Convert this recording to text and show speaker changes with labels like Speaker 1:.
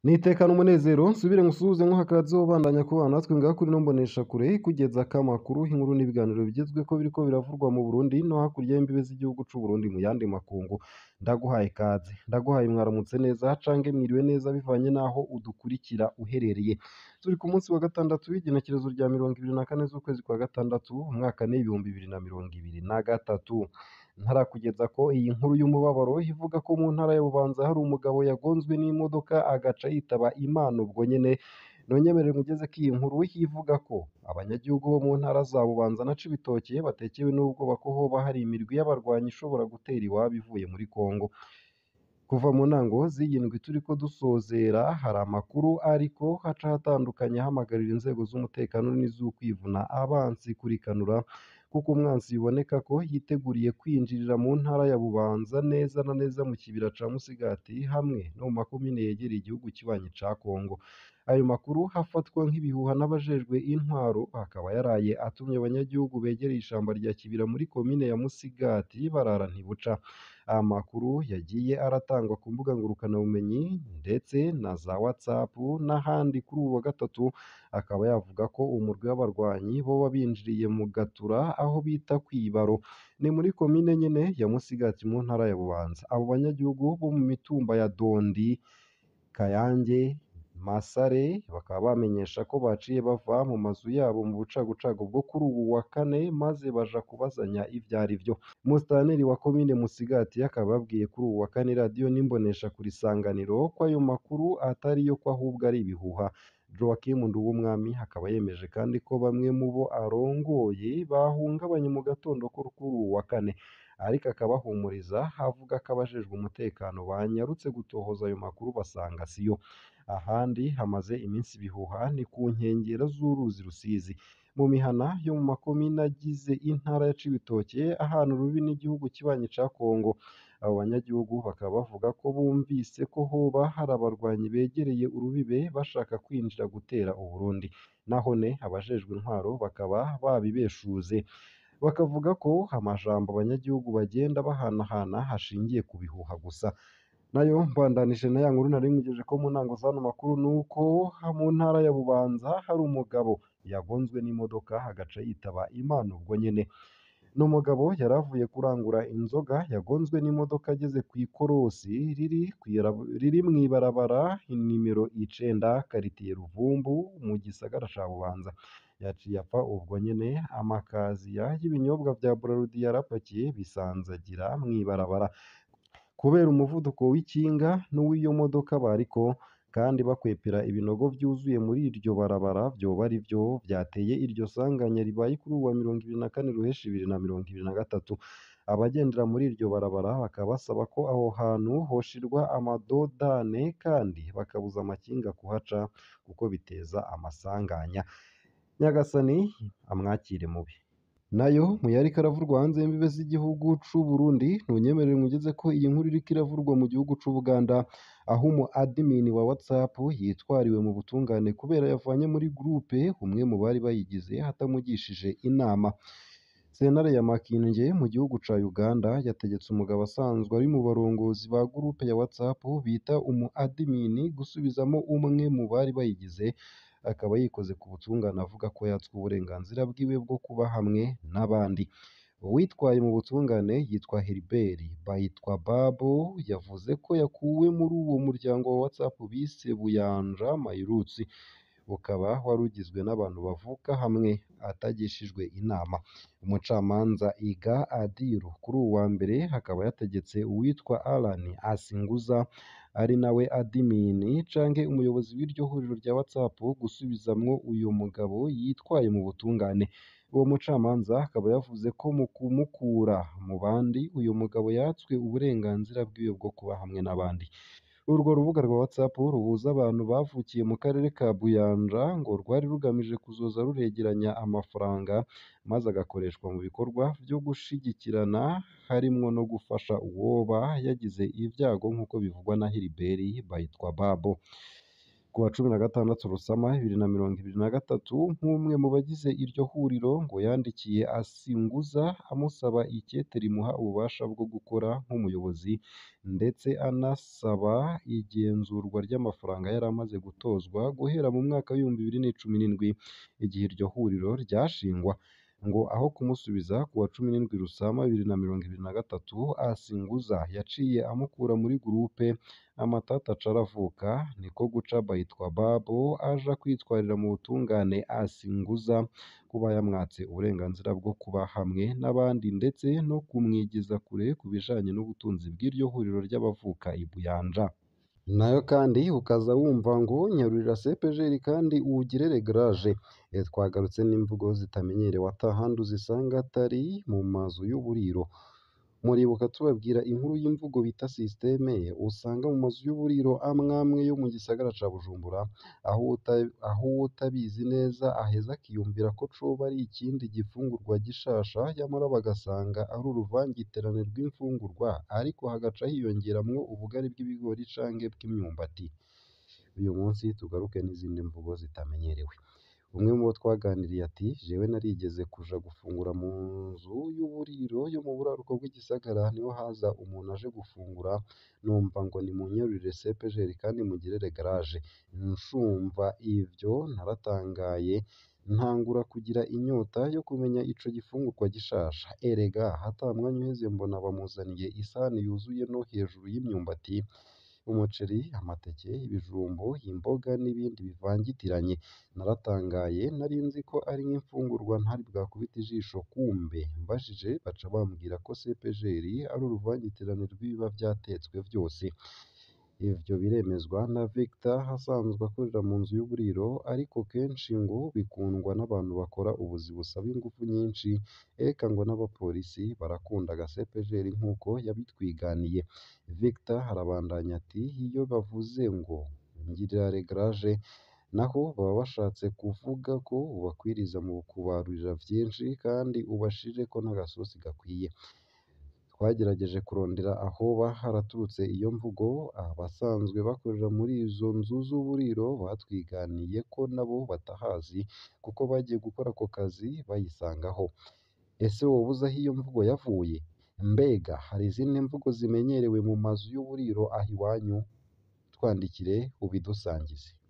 Speaker 1: Nitekana umunezero nsubire ngusuhuze nkuha akaze wobandanya kubana natwe ngaha kuri ino mboneshakure ikugezako amakuru, inkuru n'ibiganiro bigezweko biriko biravurwa mu Burundi no hakurya y'imbibe z'igihugu c'Uburundi mu yandi makungu. Ndaguhaye ikaze, ndaguhaye mwaramutse neza cange mwiriwe neza bivanye n'aho udukurikira uherereye. Turi ku munsi wa gatandatu w'igenekerezo rya mirongo ibiri na kane z'ukwezi kwa gatandatu, umwaka n'ibihumbi bibiri na mirongo ibiri na gatatu. Ntarakugezako iyi nkuru y'umubabaro ivuga ko mu ntara ya Bubanza hari umugabo yagonzwe n'imodoka agaca yitaba Imana ubwo nyene, nonyemerere nkugezeko iyi nkuru ivuga ko abanyagihugu bo mu ntara za Bubanza na Cibitoke batekewe n'ubwoba ko hoba hari imirwi y'abarwanyi ishobora gutera iwabo ivuye muri Congo. Kuva mu ntango z'iyi ndwi turiko dusozera hari amakuru ariko haca hatandukanye ahamagarira inzego z'umutekano n'iz'ukwivuna abansi kurikanura kuko umwansi biboneka ko yiteguriye kwinjirira mu ntara ya Bubanza neza na neza mu kibira ca Musigati hamwe no mu makomine yegereye igihugu kibanyi ca Congo. Ayo makuru hafatwa nk'ibihuha n'abajejwe intwaro akaba yaraye atumye abanyagihugu begereye ishamba rya Kibira muri komine ya Musigati barara ntibuca. Amakuru yagiye aratangwa ku mbuga ngurukanabumenyi ndetse na za WhatsApp n'ahandi kuri uwu wa gatatu, akaba yavuga ko umurwi w'abarwanyi boba binjiriye mu Gatura aho bita kw'Ibaro. Ni muri komine nyene ya Musigati mu ntara ya Bubanza. Abo banyagihugu bo mu mitumba ya Dondi, Kayange, Masare bakaba bamenyesha ko baciye bava mu mazu yabo mu bucagucagu bwo kuri uwu wa kane maze baja kubazanya ivyo arivyo. Musitanteri wa komine Musigati akaba yabwiye kuri uwu wa kane radiyo n'imboneshakure Isanganiro ko ayo makuru atariyo ko ahubwo ari ibihuha. Joachim Nduwumwami akaba yemeje kandi ko bamwe mu bo arongoye bahungabanye mu gatondo ko kuri uwu wa kane, ariko akabahumuriza avuga ko abajejwe umutekano banyarutse gutohoza ayo makuru basanga siyo. Ahandi hamaze iminsi ibihuha ni ku nkengera z'uruzi Rusizi. Mu mihana yo mu makomine agize intara ya Cibitoke ahana urubi n'igihugu kibanyi ca Congo. Abo banyagihugu bakaba bavuga ko bumvise ko hoba hari abarwanyi begereye urubibe bashaka kwinjira gutera Uburundi. Nahone abajejwe intwaro bakaba babibeshuze. Bakavuga ko amajambo abanyagihugu bagenda bahanahana hashingiye ku bihuha gusa. Nayo mbandanije na ya nkuru nari nkugejeko mu ntango z'ano makuru nuko mu ntara ya Bubanza hari umugabo yagonzwe n'imodoka agaca yitaba Imana ubwo nyene. Ni umugabo yari avuye kurangura inzoga yagonzwe n'imodoka ageze kw'ikorosi riri riri mw'ibarabara inimero icenda karitiye Ruvumbu mu gisagara ca Bubanza. Yaciye apfa ubwo nyene amakaziya y'ibinyobwa vya Braludi yarapakiye bisanzagira mw'ibarabara. Kubera umuvuduko w'ikinga n'uw'iyo modoka bariko kandi bakwepera ibinogo vyuzuye muri iryo barabara vyoba arivyo vyateye iryo sanganya ribaye kuri uwu wa mirongo ibiri na kane ruheshi bibiri na mirongo ibiri na gatatu. Abagendera muri iryo barabara bakaba basaba ko aho hantu hoshirwa amadodane kandi bakabuza amakinga kuhaca kuko biteza amasanganya. Nyagasani amwakire mubi. Nayo mu yariko aravurwa hanze y'imbibe z'igihugu c'Uburundi, ntunyemerere nkugezeko iyi nkuru iriko iravurwa mu gihugu c'Ubuganda, aho umu admin wa WhatsApp yitwariwe mu butungane kubera yavanye muri groupe umwe mu bari bayigize atamugishije inama. Sentare ya Makinge mu gihugu ca Uganda yategetse umugabo asanzwe ari mu barongozi ba groupe ya WhatsApp bita umu admin gusubizamo umwe mu bari bayigize, akaba yikoze ku butungane avuga ko yatswe uburenganzira bwiwe bwo kuba hamwe n'abandi. Uwitwaye mu butungane yitwa Heribert Bayitwababo, yavuze ko yakuwe muri uwo muryango wa WhatsApp bise Buyanja Mayiruts, ukaba wari ugizwe n'abantu bavuka hamwe atagishijwe inama. Umucamanza Iga Adiru kuri uwu wa mbere akaba yategetse uwitwa Alan Asinguza ari nawe admin canke umuyobozi w'iryo huriro rya WhatsApp gusubizamwo uyo mugabo yitwaye mu butungane. Uwo mucamanza akaba yavuze ko mu kumukura mu bandi uyo mugabo yatswe uburenganzira bwiwe bwo kuba hamwe n'abandi. Urwo rubuga rwa WhatsApp ruhuza abantu bavukiye mu karere ka Buyanja ngo rwari rugamije kuzoza ruregeranya amafaranga maze agakoreshwa mu bikorwa vyo gushigikirana harimwo no gufasha uwoba yagize ivyago nk'uko bivugwa na Heribert Bayitwababo. ku wa cumi na gatandatu Rusama bibiri na mirongo ibiri na gatatu nk'umwe mu bagize iryo huriro ngo yandikiye Asinguza amusaba ikete rimuha ububasha bwo gukora nk'umuyobozi ndetse anasaba igenzurwa ry'amafaranga yari amaze gutozwa guhera mu mwaka w'ibihumbi bibiri n'icumi n'indwi igihe iryo huriro ryashingwa ngo aho kumusubiza ku wa cumi n'indwi Rusama bibiri na mirongo ibiri na gatatu Asinguza yaciye amukura muri gurupe amatata aca aravuka niko guca Bayitwa Babo aja kwitwarira mu butungane Asinguza kuba yamwatse uburenganzira bwo kuba hamwe n'abandi ndetse no kumwigiza kure ku bijanye n'ubutunzi bw'iryo huriro ry'abavuka i Buyanja nayo kandi ukaza wumva ngo nyarurira CPGL kandi uwugire regrage twagarutse n'imvugo zitamenyerewe atahandi uzisanga atari mu mazu y'uburiro muribuka tubabwira inkuru y'imvugo bita systeme usanga mu mazu y'uburiro amwamwe yo mu gisagara ca Bujumbura aho aho utabizi neza aheza akiyumvira ko coba ari ikindi gifungurwa gishasha nyamara bagasanga ari uruvangitirane rw'imfungurwa ariko hagaca hiyongeramwo ubugari bw'ibigori canke bw'imyumbati uyu munsi tugaruke n'izindi mvugo zitamenyerewe umwe mu bo twaganiriye ati jewe narigeze kuja gufungura mu nzu y'uburiro yo mu buraruko bw'igisagara niho haza umuntu aje gufungura numva ngo nimunyarurire CPGL kandi mugirire garage nshumva ivyo naratangaye ntangura kugira inyota yo kumenya ico gifungurwa gishasha erega hata mwanya uheze mbona bamuzaniye isahani yuzuye no hejuru y'imyumbati umuceri amateke ibijumbu imboga n'ibindi bivangitiranye naratangaye nari nzi ko ari nk'imfungurwa ntari bwakubita ijisho kumbe mbajije baca bambwira ko CPGL ari uruvangitirane rw'ibiba vyatetswe vyose ivyo biremezwa na Victor asanzwe akorera mu nzu y'uburiro ariko kenshi ngo bikundwa n'abantu bakora ubuzi busaba ingufu nyinshi eka ngo n'abapolisi barakunda aga CPGL nk'uko yabitwiganiye Victor arabandanya ati iyo bavuze ngo ngirira regrage naho baba bashatse kuvuga ko ubakwiriza mu kubarurira vyinshi kandi ubashireko n'agasosi gakwiye twagerageje kurondera ahoba haraturutse iyo mvugo abasanzwe bakorera muri izo nzu z'uburiro batwiganiye ko nabo batahazi kuko bagiye gukora ako kazi bayisangaho ese woba uzi aho iyo mvugo yavuye mbega hari izindi mvugo zimenyerewe mu mazu y'uburiro aho iwanyu twandikire ubidusangize